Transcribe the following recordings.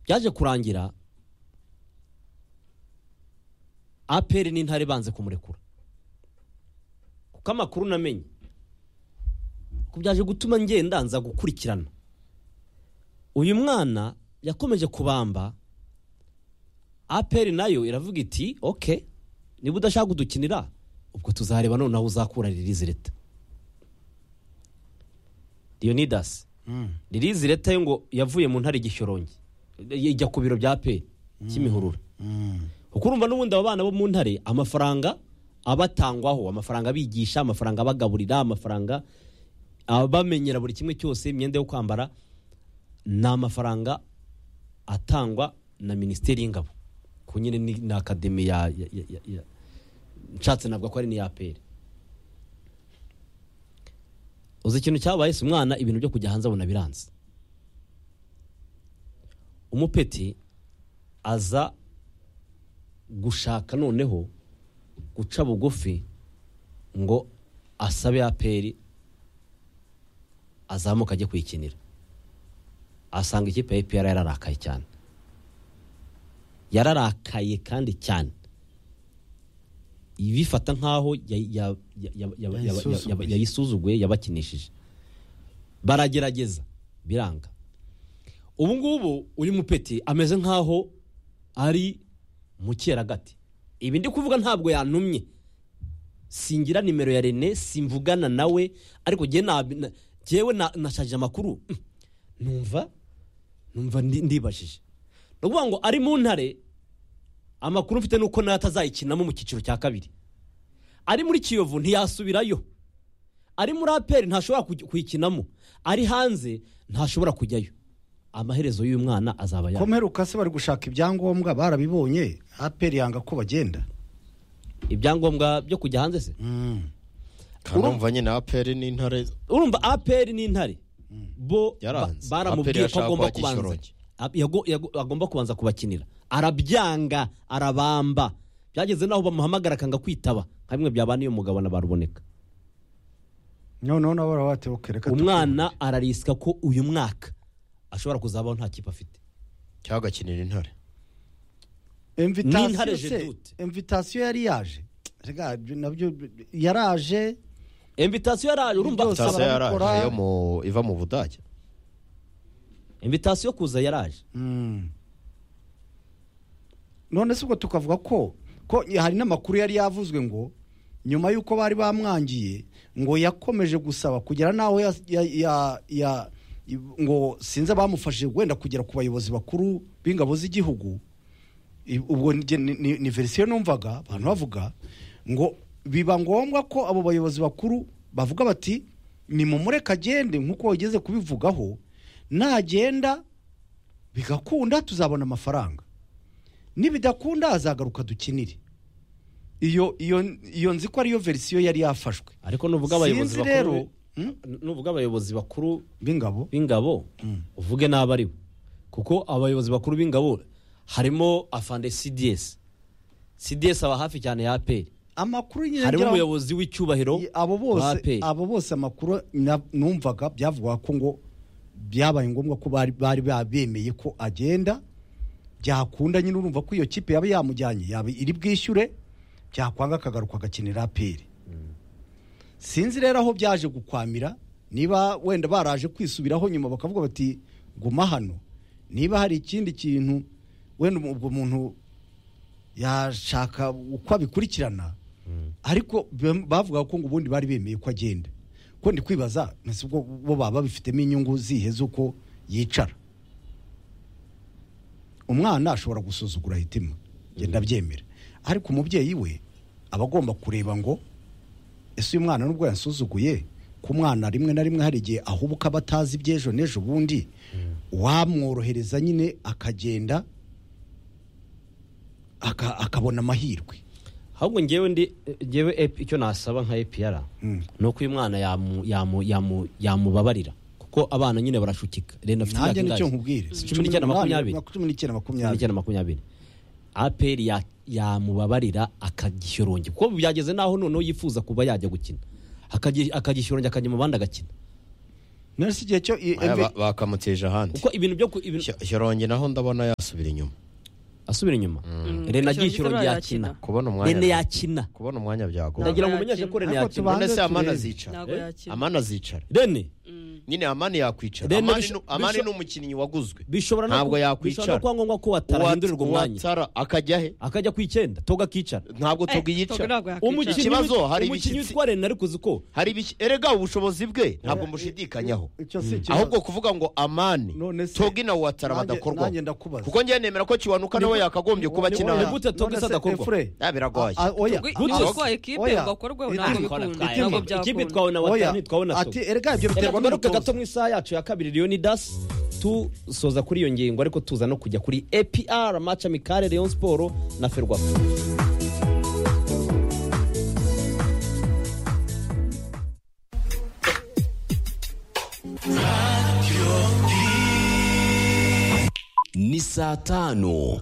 byaje kurangira aperi n'intare banze kumurekura kuko amakuru namenye ko byaje gutuma ngenda nza gukurikirana uyu mwana yakomeje kubamba aperi nayo iravuga iti oke niba udashaka kudukinira ubwo tuzareba noneho uzakura ririzi leta leonidas ririzi leta yo ngo yavuye mu ntare igishyorongi ijya ku biro bya aperi kimihurura kuko urumva n'ubundi abo bana bo mu ntare amafaranga abatangwaho amafaranga abigisha amafaranga abagaburira amafaranga abamenyera buri kimwe cyose imyenda yo kwambara ni amafaranga atangwa na minisiteri y'ingabo ku nyine ni ni akademi ya ya- ya- ya- ya- nshatse navuga ko ari n'iya aperi uzi ikintu cyabaye si umwana ibintu byo kujya hanze abona biranze umupeti aza gushaka noneho guca bugufi ngo asabe aperi azamuka ajye kuyikinira asanga ikipe ya EPR yararakaye cyane yararakaye kandi cyane ibifata nk'aho ya- ya- ya- ya- ya- ya- ya- ya- yayisuzuguye yabakinishije baragerageza biranga ubu ngubu uyu mupeti ameze nk'aho ari mu cyeragati ibi ndi kuvuga ntabwo yantumye singira nimero ya rene simvugana nawe ariko njye nabi- na- njyewe na- nashajije amakuru Mm. numva numva ndi- ndibajije ni ukuvuga ngo ari mu ntare amakuru mfite nuko nawe atazayikinamo mu cyiciro cya kabiri ari muri kiyovu ntiyasubirayo ari muri aperi ntashobora kugi- kuyikinamo ari hanze ntashobora kujyayo amaherezo y'uyu mwana azaba yaba komeruka se bari gushaka ibyangombwa barabibonye aperi yanga ko bagenda ibyangombwa byo kujya hanze se kandi umva nyine aperi n'intare urumva aperi n'intare bo Yaranze. ba- baramubwiye APR ko yashaka agomba kwakira kubanza Shyorongi. ab- yago- yago- agomba kubanza kubakinira arabyanga arabamba byageze naho bamuhamagara akanga kwitaba nka bimwe byabana iyo mugabo na baruboneka noneho nabo barabatewe kereka umwana ararisika ko uyu mwaka ashobora kuzabaho nta kipe afite cyangwa agakinira intare n'intare imvitasiyo je se doute. imvitasiyo yari yaje Rega, ibyo nabyo yaraje invitasiyo yaraje urumva Byose sitasiyo barabikora. yaraje yo mu- iva mu budage invitasiyo kuza yaraje none se ubwo tukavuga ko ko hari n'amakuru yari yavuzwe ngo nyuma y'uko bari bamwangiye ngo yakomeje gusaba kugera n'aho ya, ya, ya, ya, ngo sinzi abamufashije wenda kugera ku bayobozi bakuru b'ingabo z'igihugu I- ubwo njye ni, ni, ni verisiyo numvaga abantu bavuga ngo biba ngombwa ko abo bayobozi bakuru bavuga bati ni mumureke agende nk'uko wageze kubivugaho nagenda bigakunda tuzabona amafaranga nibidakunda azagaruka dukinire iyo iyo iyo nzi ko ariyo verisiyo yari yafashwe ariko nuvuga abayobozi Sinzi rero, bakuru hmm? nuvuga abayobozi bakuru b'ingabo b'ingabo uvuge n'abo ari bo kuko abayobozi bakuru b'ingabo harimo afande cds cds aba hafi cyane ya aperi amakuru nyine harimo ngira- umuyobozi w'icyubahiro abo wa bose APR. abo bose amakuru na- numvaga byavugaga ko ngo byabaye ngombwa ko bari bari bemeye ko agenda byakunda nyine urumva ko iyo kipe yaba yamujyanye yaba iri bwishyure byakwanga akagaruka agakinira aperi sinzi rero aho byaje gukwamira niba wenda baraje kwisubiraho nyuma bakavuga bati guma hano niba hari ikindi kintu wenda ubwo muntu yashaka uko abikurikirana ariko bam- bavuga ko ngo ubundi bari bemeye ko agenda ko ndi kwibaza ese ubwo bo baba babifitemo inyungu zihe z'uko yicara umwana ashobora gusuzugura hitima genda byemera ariko umubyeyi we aba agomba kureba ngo ese uyu mwana nubwo yansuzuguye ku mwana rimwe na rimwe hari igihe ahubuka aba atazi iby'ejo n'ejo bundi wamworohereza nyine akagenda aka- akabona amahirwe ahubwo ngewe ndi ngewe ep- icyo nasaba nka epr ni uko uyu mwana yamu- yamu- yamu- yamubabarira kuko abana nyine barashukika renda afite nanjye imyaka nicyo ingahe? nkubwire Si cumi n'icyenda makumyabiri cumi n'icyenda cumi makumyabiri n'icyenda makumyabiri aperi ya- yamubabarira akagishyurongi kuko byageze naho noneho yifuza kuba yajya gukina akagishyurongi akajya mu bandi agakina none se igihe cyo i- Aya MV ba- bakamuteje ahandi kuko ibintu byo ku- ibintu- Shyo- shyorongi naho ndabona yasubira inyuma asubira inyuma rene agiye ikirori yakina kubona rene umwanya yakina kubona umwanya byagora ndagira ngo umenyeshe ko rene Ariko yakina tuba- none se amani Tubanze azicara ntabwo Eh? yakina amani azicara rene nyine amani yakwicara Rene amani bisho- nu- amani bisho- ni umukinnyi waguzwe bishobora no Ntabwo ku- yakwicara. bishobora no kuba ngombwa ko watahindurirwa umwanya Uwatara akajya he akajya ku icyenda toga akicara ntabwo Eh, Togo tugiyica ntabwo yakwicara. umukinnyi Ikibazo, wit- hari umukinnyi ibishyitsi. witwa rene ariko uzi ko hari ibiki- erega ubushobozi bwe ntabwo mushidikanyaho icyo si ikibazo. ahubwo kuvuga ngo amani None se- togi na watara Nanjye- badakorwaho nanjye ndakubaza. kuko njye nemera ko kiwanuka nawe yakagombye kuba Ni akina oya. Ni hano gute Togo None isa se, adakorwa? Efure, Ah, biragoye. a- a- oya. Ubwo Good iyo luck. utwaye ikipe Oya. ngo akorweho Ikipe ntabwo twara- bikunda Twaye. ntabwo ikipe byakunda twabona Oya. watara ntitwabona Ati erega Reka ibyo biterwa tugaruke n'umutoza. gato mu isaha yacu ya kabiri leonidas tusoza kuri iyo ngingo ariko tuza no kujya kuri apr match amicale leon sport na ferwafa ni saa tanu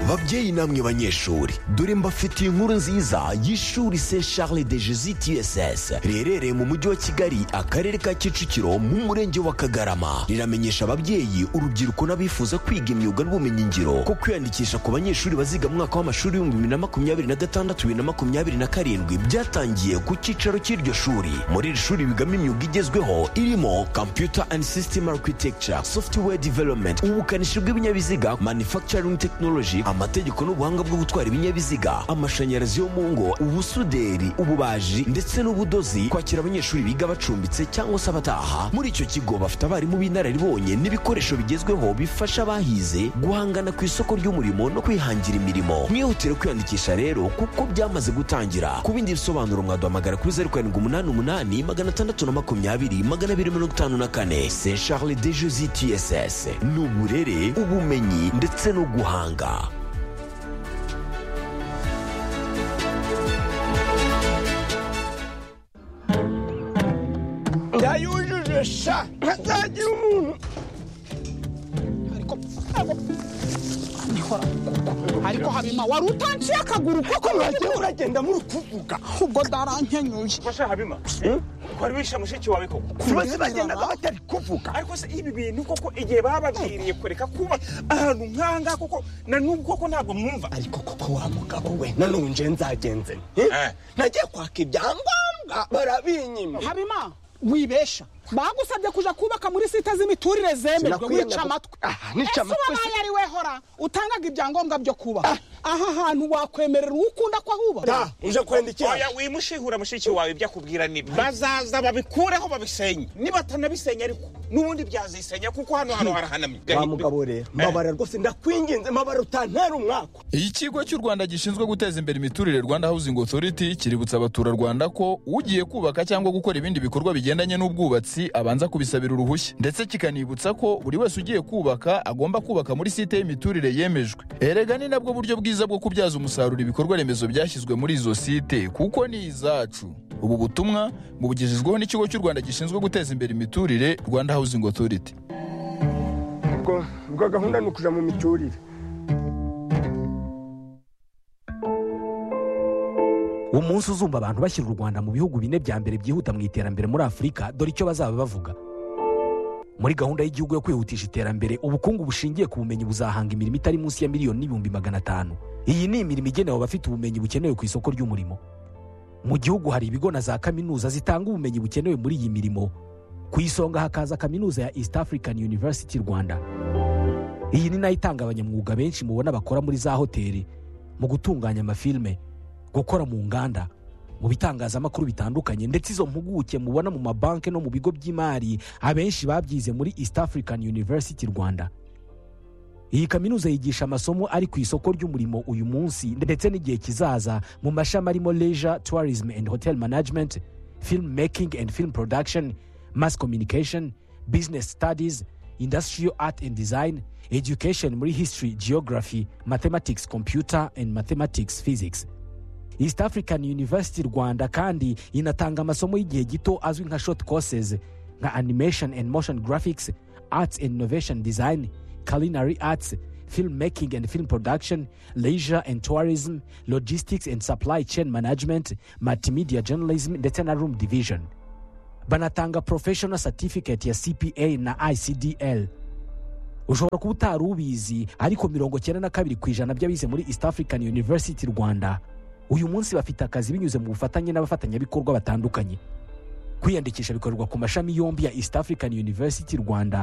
babyeyi namwe banyeshuri dore mbafitiye inkuru nziza y'ishuri st charles de jesus tss riherereye mu mujyi wa kigali akarere ka kicukiro mu murenge wa kagarama riramenyesha ababyeyi urubyiruko n'abifuza kwiga imyuga n'ubumenyingiro ko kwiyandikisha ku banyeshuri baziga mu mwaka w'amashuri w'ibihumbi bibiri na makumyabiri na gatandatu bibiri na makumyabiri na karindwi byatangiye ku cyicaro cy'iryo shuri muri iri shuri bigamo imyuga igezweho irimo computer and system architecture software development ubukanishi bw'ibinyabiziga manufacturing technology amategeko n'ubuhanga bwo gutwara ibinyabiziga amashanyarazi yo mu ngo ubusuderi ububaji ndetse n'ubudozi kwakira abanyeshuri biga bacumbitse cyangwa se abataha muri icyo kigo bafite abarimu b'inararibonye n'ibikoresho bigezweho bifasha abahize guhangana ku isoko ry'umurimo no kwihangira imirimo mwihutire kwiyandikisha rero kuko byamaze gutangira ku bindi bisobanuro mwaduhamagara kuri zeru karindwi umunani umunani magana atandatu na makumyabiri magana abiri mirongo itanu na kane st charles de jesi tss ni uburere ubumenyi ndetse no guhanga yayujuje sha ntazagira umuntu ariko ndikora ariko habima wari utanciye akaguru koko mwagiye uragenda muri kuvuga ubwo darankenyuye Masha Habima, kwari wishe mushiki wawe koko bose bagendaga batari kuvuga ariko se ibi bintu koko igihe bababwiriye kureka kuba ahantu nk'ahangaha koko na n'ubu koko ntabwo mwumva ariko koko wa mugabo we nanone nje nzagenze nte? Eh. nagiye kwaka ibyangombwa barabinyima habima wibesha bagusabye kuja kubaka muri site z'imiturire zemejwe Sinakwiye wica amatwi Ah, nica ese amatwi wabaye ari wehora utangaga ibyangombwa byo kubaka aha hantu wakwemerera uwo ukunda ko ahubaka da uje kwenda iki oya wimushihura mushiki wawe ibyo akubwira nibi bazaza babikureho babisenye nibatanabisenya ariko n'ubundi byazisenya kuko hano hano harahanamye wa mugabo rero mbabara rwose ndakwinginze mbabara utantera umwaka ikigo cy'u rwanda gishinzwe guteza imbere imiturire rwanda housing authority kiributsa abaturarwanda ko ugiye kubaka cyangwa gukora ibindi bikorwa bigendanye n'ubwubatsi abanza kubisabira uruhushya ndetse kikanibutsa ko buri wese ugiye kubaka agomba kubaka muri site y'imiturire yemejwe erega ni nabwo buryo bwiza bwo kubyaza umusaruro ibikorwa remezo byashyizwe muri izo site kuko ni izacu ubu butumwa bubugejejweho n'ikigo cy'u rwanda gishinzwe guteza imbere imiturire rwanda housing authority ubwo ubwo gahunda ni ukuja mu miturire umunsi uzumva abantu bashyira u rwanda mu bihugu bine bya mbere byihuta mu iterambere muri afurika dore icyo bazaba bavuga muri gahunda y'igihugu yo kwihutisha iterambere ubukungu bushingiye ku bumenyi buzahanga imirimo itari munsi ya miliyoni n'ibihumbi magana atanu iyi ni imirimo igenewe abafite ubumenyi bukenewe ku isoko ry'umurimo mu gihugu hari ibigo na za kaminuza zitanga ubumenyi bukenewe muri iyi mirimo ku isonga hakaza kaminuza ya east african university rwanda iyi ni nayo itanga abanyamwuga benshi mubona bakora muri za hoteli mu gutunganya amafilime gukora mu nganda mu bitangazamakuru bitandukanye ndetse izo mpuguke mubona mu mabanki no mu bigo by'imari abenshi babyize muri east african university rwanda iyi kaminuza yigisha amasomo ari ku isoko ry'umurimo uyu munsi ndetse n'igihe kizaza mu mashami arimo leisure tourism and hotel management film making and film production mass communication business studies industrial art and design education muri history geography mathematics computer and mathematics physics east african university rwanda kandi inatanga amasomo y'igihe gito azwi nka short courses nka animation and motion graphics arts and innovation design culinary arts film making and film production leisure and tourism logistics and supply chain management multimedia journalism ndetse na room division banatanga professional certificate ya cpa na icdl ushobora kuba utari ubizi ariko mirongo cyenda na kabiri ku ijana by'abize muri east african university rwanda uyu munsi bafite akazi binyuze mu bufatanye n'abafatanyabikorwa batandukanye kwiyandikisha bikorerwa ku mashami yombi ya east african university rwanda